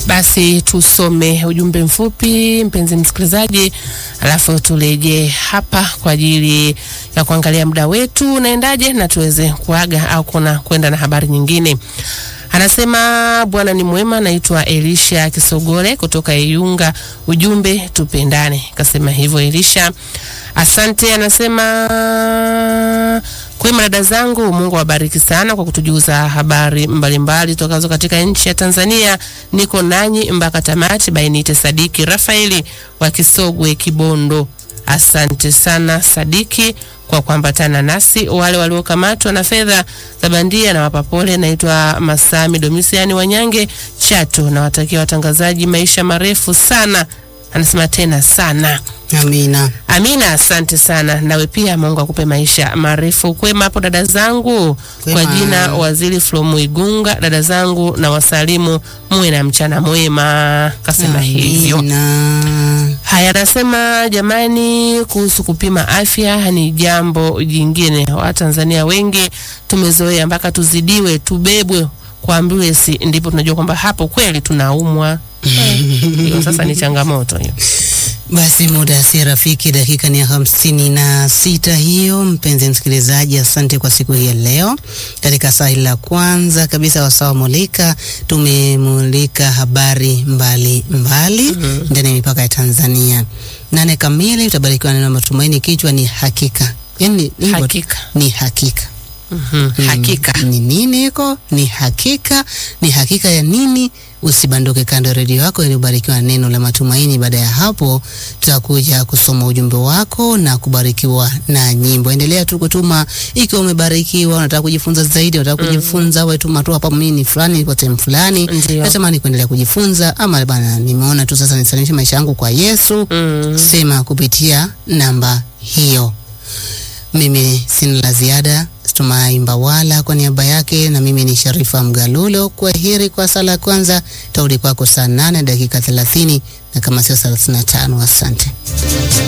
Basi tusome ujumbe mfupi, mpenzi msikilizaji, alafu turejee hapa kwa ajili ya kuangalia muda wetu unaendaje na tuweze kuaga au kuna kwenda na habari nyingine. Anasema Bwana ni mwema. Naitwa Elisha Kisogole kutoka Iunga. Ujumbe tupendane, kasema hivyo Elisha. Asante. Anasema kwema dada zangu, Mungu awabariki sana kwa kutujuza habari mbalimbali tokazo katika nchi ya Tanzania. Niko nanyi mpaka tamati. Bainite Sadiki Rafaeli wa Kisogwe, Kibondo. Asante sana Sadiki kwa kuambatana nasi. Wale waliokamatwa na fedha za bandia na wapa pole. Naitwa Masami Domisiani Wanyange Chato, nawatakia watangazaji maisha marefu sana. Anasema tena sana. Amina. Amina, asante sana. Nawe pia Mungu akupe maisha marefu. Kwema hapo dada zangu, Kwema. kwa jina Waziri Flomu Igunga. Dada zangu na wasalimu, muwe na mchana mwema, kasema hivyo. Amina. Haya, anasema jamani, kuhusu kupima afya ni jambo jingine. Watanzania wengi tumezoea mpaka tuzidiwe, tubebwe kwa ambulance, ndipo tunajua kwamba hapo kweli tunaumwa. Eh, Hiyo sasa ni changamoto hiyo. Basi muda si rafiki, dakika ni ya hamsini na sita hiyo. Mpenzi msikilizaji, asante kwa siku hii ya leo. Katika saa hili la kwanza kabisa wasawa mulika, tumemulika habari mbali mbali ndani ya mipaka ya Tanzania. Nane kamili utabarikiwa na neno matumaini, kichwa ni hakika. Yani ni Hakika. ni hakika Mhm, Hakika. ni nini hiko? Ni hakika. Ni hakika ya nini? Usibanduke kando ya redio yako ili ubarikiwa na neno la matumaini. Baada ya hapo, tutakuja kusoma ujumbe wako na kubarikiwa na nyimbo. Endelea tu kutuma ikiwa umebarikiwa, unataka kujifunza zaidi, unataka kujifunza, wewe tuma tu hapa, mimi ni fulani kwa sehemu fulani, Ndio. natamani kuendelea kujifunza, ama bana, nimeona tu sasa nisalimishe maisha yangu kwa Yesu. Mm. Sema kupitia namba hiyo. Mimi sina la ziada. Tumai Mbawala kwa niaba yake, na mimi ni Sharifa Mgalulo. Kwa heri kwa sala ya kwanza, taudi kwako saa nane dakika thelathini na kama sio thelathini na tano. Asante.